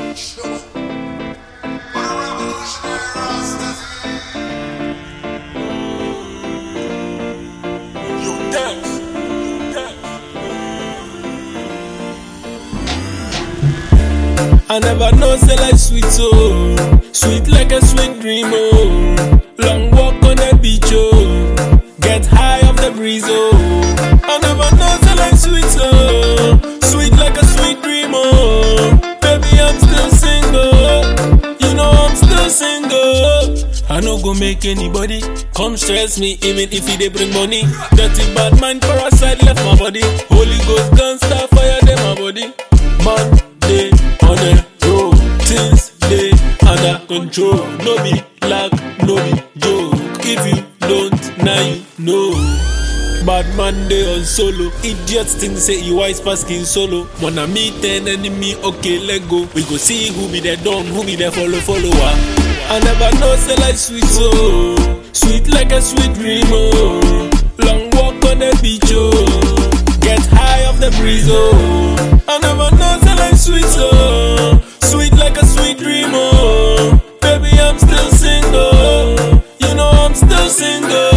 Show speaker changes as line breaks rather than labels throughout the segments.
I never know say like sweet oh, sweet like a sweet dream oh. Long walk on the beach oh, get high off the breeze oh. I never know say like sweet oh, sweet like a sweet dream oh. Baby I'm still single, you know I'm still single. I no go make anybody come stress me, even if he dey bring money. Dirty bad mind parasite left my body. Holy Ghost gun start fire dem my body. Man dey on the road, things dey under control. No be luck, no be joke. If you don't, now you know. Bad man dey on solo. Idiots think say he wise pass skin solo. Wanna meet an enemy, okay, let go. We go see who be the don, who be the follow follower. I never know say like sweet oh, sweet like a sweet dream oh. Long walk on the beach oh, get high off the breeze oh. I never know say like sweet oh, sweet like a sweet dream oh. Baby I'm still single, you know I'm still single.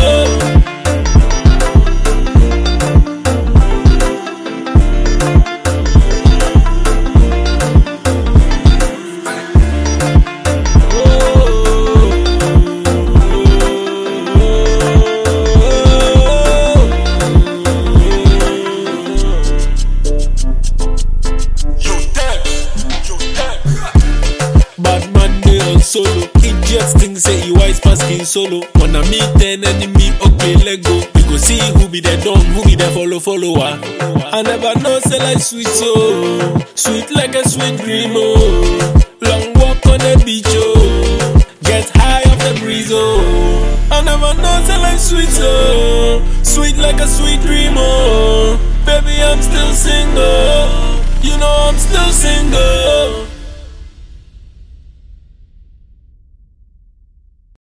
Bad man dey on solo. Idiots think say he wise pass skin solo. Wanna meet an enemy, okay, let go. We go see who be the don, who be the follow follower. I never know say like sweet oh, sweet like a sweet dream oh. Long walk on the beach oh, get high off the breeze oh. I never know say like sweet oh, sweet like a sweet dream oh. Baby I'm still single, you know I'm still single.